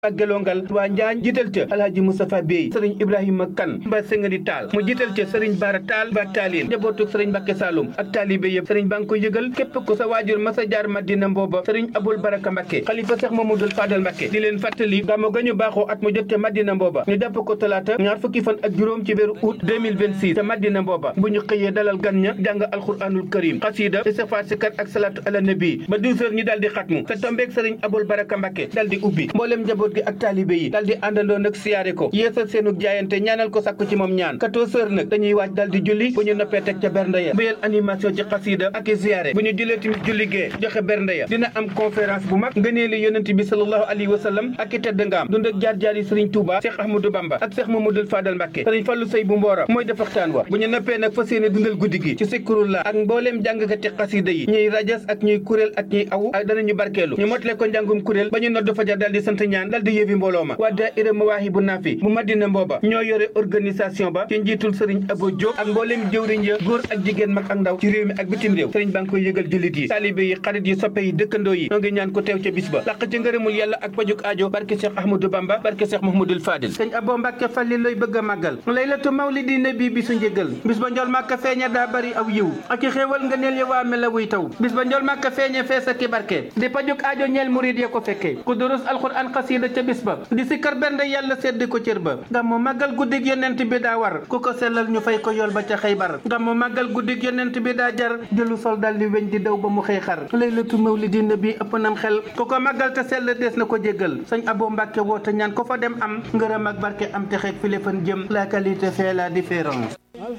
ak gelongal waa njaañ jiital ca alhaji moustapha bey sëriñ ibrahima kan mba sengani taal mu jiital ca sëriñ baara taal ba taalin njabootug sëriñ mbàkke saalum ak taalibe yëpp sëriñ baa ngi ko yëgal képp ku sa waajur masa jaar madina mbooba sëriñ abul baraka mbàkke xalifa seex mamadul fadal mbàkke di leen fàttali gàmmu ga ñu baaxoo at mu jot ca madina mbooba ñu jàpp ko talaata ñaar fukki fan ak juróom ci weeru août 2026 ca madina mbooba bu ñu xëyee dalal gan ña jàng alquranul karim xasida istixfaar sikar ak salaatu ala nabi ba 12 heures ñu daal di xatmu te tombeeg sëriñ abul baraka mbàkke daal di ubbi mboolem njaboot gi ak taalibe yi daal di àndandoo nag siyaare ko yeesal seenu jaayante ñaanal ko sàkku ci moom ñaan 14 heures nag dañuy waaj daal di julli bu ñu noppee teg ca bernde ya béyal animation ci xasida ak i siyaare bu ñu jullee tamit julli gee joxe bernde ya dina am conférence bu mag ngëneeli yonent bi sallallahu alayhi wa sallam ak i tedd ngaam dund ak jaar-jaar yi sëriñ Touba Cheikh Ahmadou Bamba ak Cheikh Mamadou Fadal Mbàkke sëriñ Fallu Sey bu Mboora mooy def waxtaan wa bu ñu noppee nag fas yéene dundal guddi gi ci sikkurullah ak mbooleem jàngkati xasida yi ñuy rajas ak ñuy kuréel ak ñuy awu ak danañu barkeelu ñu motale ko njàngum kuréel ba ñu nodd fajar daal di sant ñaan daal di yëfi mbooloo ma waa daayira Mawaahibu Naafi bu Madina Mbooba ñoo yore organisation ba ci njiitul sëriñ Abo Diop ak mbooleem jëwriñ ya góor ak jigéen mag ak ndaw ci réew mi ak bitim réew sëriñ baa ngi koy yëgal jullit yi taalibe yi xarit yi soppe yi dëkkandoo yi noo ngi ñaan ko teew ca bis ba laq ci ngërëmul yàlla ak pajuk aajo barke Cheikh Ahmadou Bamba barke Cheikh Mahmoudul Fadil sëñ Abo Mbàkke Falli looy bëgg a màggal laylatu mawlidi nabi bi su njëgal bis ba njol màkka feeña daa bari aw yiw ak i xéewal nga neel ya waa mela wuy taw bis ba njol màkka feeña fees ak i barke di pajuk aajo ñeel murid ya ko fekke ku durus alxuraan xasiida ca bis ba di sikkar bernde yàlla sedd ko cër ba gàmmu màggal guddig yonent bi daa war ku ko sellal ñu fay ko yool ba ca xaybar gàmmu màggal guddig yonent bi daa jar jëlu sol dal di weñ di daw ba mu xëy xar laylatu mawlidi nabi ëpp nam xel ku ko màggal te sell dees na ko jéggal sëñ Abo Mbàkke woote ñaan ko fa dem am ngërëm ak barke am te xeeg file fan jëm la qualité fait la différence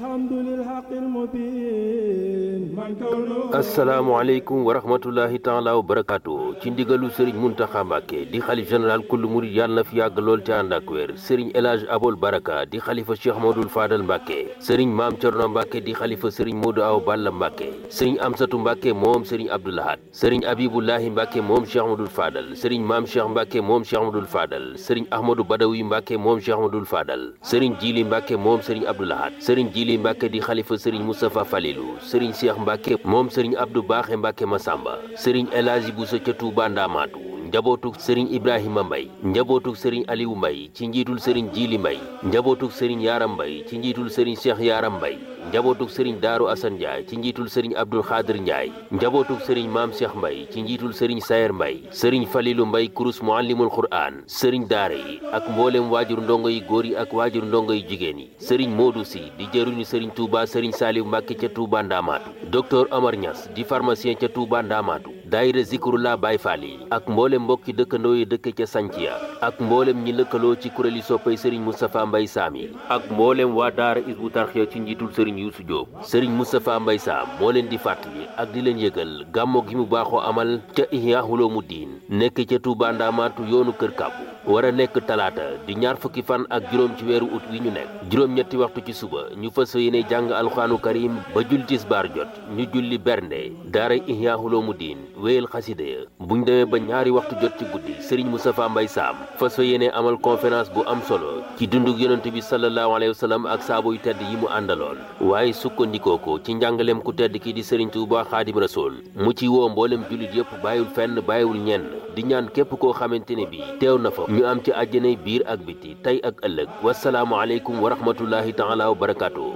asalaamaaleykum wa rahmatullahi taala wa barakaatu ci ndigalu sëriñ Muntaxa Mbàkke di xalif général kullu murid yàlla na fi yàgg lool te ànd ak wér sëriñ El Hadj Abol Baraka di xalifa Cheikh Modou Fadal Mbàkke sëriñ Maam Cerno Mbàkke di xalifa sëriñ Modou Aw Balla Mbàkke sëriñ Amsatu Mbàkke moom sëriñ Abdoulahat sëriñ Abibullahi Mbàkke moom Cheikh Modou Fadal sëriñ Maam Cheikh Mbàkke moom Cheikh Modou Fadal sëriñ Ahmadou Badawi Mbàkke moom Cheikh Modou Fadal sëriñ Jili Mbàkke moom sëriñ Abdoulahat sëriñ Jili Mbàkke di xalifa sëriñ Moustapha Falilou sëriñ Cheikh Mbàkke moom sëriñ Abdou Baaxe Mbàkke Masamba sëriñ El Hadji Bousso ca Touba Ndamaatu njabootuk sëriñ Ibrahima Mbay njabootuk sëriñ Aliou Mbay ci njiitul sëriñ Jili Mbay njabootuk sëriñ Yaram Mbay ci njiitul sëriñ Cheikh Yaram Mbay njabootuk sëriñ Daaru Asan Njaay ci njiitul sëriñ Abdul Xaadir Njaay njabootuk sëriñ Maam Cheikh Mbay ci njiitul sëriñ Sayer Mbay sëriñ Falilu Mbay kurus muallimul Qur'aan sëriñ daara yi ak mboolem waajur ndongo yi góor yi ak waajur ndongo yi jigéen yi sëriñ Moodu Si di jëruñu sëriñ Touba sëriñ Saaliw Mbàkke ca Touba Ndaamaatu docteur Omar Niass di pharmacien ca Touba Ndaamaatu daayira Zikrullah Baay Faal yi ak mboolem mbokki dëkkandoo yi dëkk ca Sanciya ak mboolem ñi lëkkaloo ci kuréeli soppay sëriñ Moustapha Mbay Saam yi ak mboolem waa daara Isbu Tarxiya ci njiitul sëriñ Yuusu Jóob sëriñ Moustapha Mbay Saam moo leen di fàttali ak di leen yëgal gàmmo gi mu baaxoo amal ca Ihya Ulumuddin nekk ca Touba Ndaamaatu yoonu Kër Kàbbu war a nekk talaata di ñaar fukki fan ak juróom ci weeru ut wi ñu nekk juróom-ñetti waxtu ci suba ñu fas yéene jàng alxuraanu karim ba jul tisbaar jot ñu julli bernde daara Ihya Ulumuddin wéyal xasida ya buñ demee ba ñaari waxtu jot ci guddi sëriñ Moustapha Mbay Saam fas yéene amal conférence bu am solo ci dundug yonent bi sallallahu alayhi wa sallam ak saabo yu tedd yi mu àndaloon waaye sukkandikoo ko ci njàngaleem ku tedd ki di sëriñ Tuuba Xaadim Rasuul mu ci woo mboolem jullit yëpp bàyyiwul fenn bàyyiwul ñenn di ñaan képp koo xamante ne bi teew na fa ñu am ci àjjanay biir ak biti tey ak ëllëg wasalaamu aleykum wa rahmatullahi taala wa barakaatu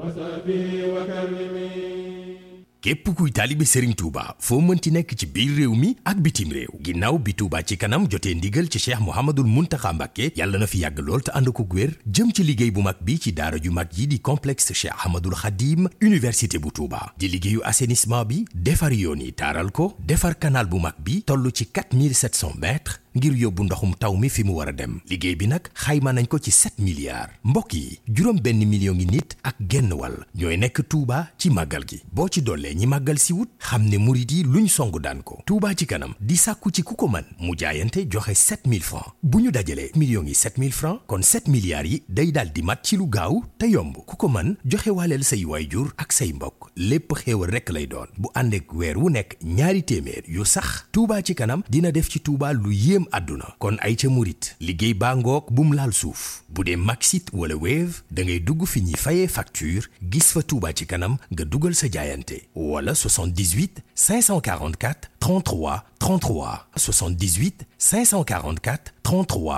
képp kuy taalibe Serigne Touba foo mënti nekk ci biir réew mi ak bitim réew ginnaaw bi Touba ci kanam jotee ndigal ci Cheikh Mouhamadul Mountakha Mbacké yàlla na fi yàgg lool te ànd ko wér jëm ci liggéey bu mag bi ci daara ju mag yi di complexe Cheikh Ahmadul Khadim université bu Touba di liggéeyu assainissement bi defar yoon yi taaral ko defar canal bu mag bi toll ci 4700 mètres ngir yóbbu ndoxum taw mi fi mu war a dem liggéey bi nag xayma nañ ko ci 7 milliards mbokk yi juróom benn million ngi nit ak genn wàll ñooy nekk Touba ci màggal gi boo ci dollee ñi màggal si wut xam ne murit yi luñ song daan ko Touba ci kanam di sàkku ci ku ko man mu jaayante joxe 7000 francs bu ñu dajalee millions yi 7000 francs kon 7 milliards yi day daal di mat ci lu gaaw te yomb ku ko man joxe waaleel say waayjur ak say mbokk lépp xéewal rekk lay doon bu ànd ak weer wu nekk ñaari téeméer yu sax Touba ci kanam dina def ci Touba lu yéem àdduna kon ay ca murit liggéey baa ngoog bum laal suuf bu dee Maxit wala Wave da ngay dugg fi ñuy fayee facture gis fa Touba ci kanam nga dugal sa jaayante wala 78 544 33 33 78 544 33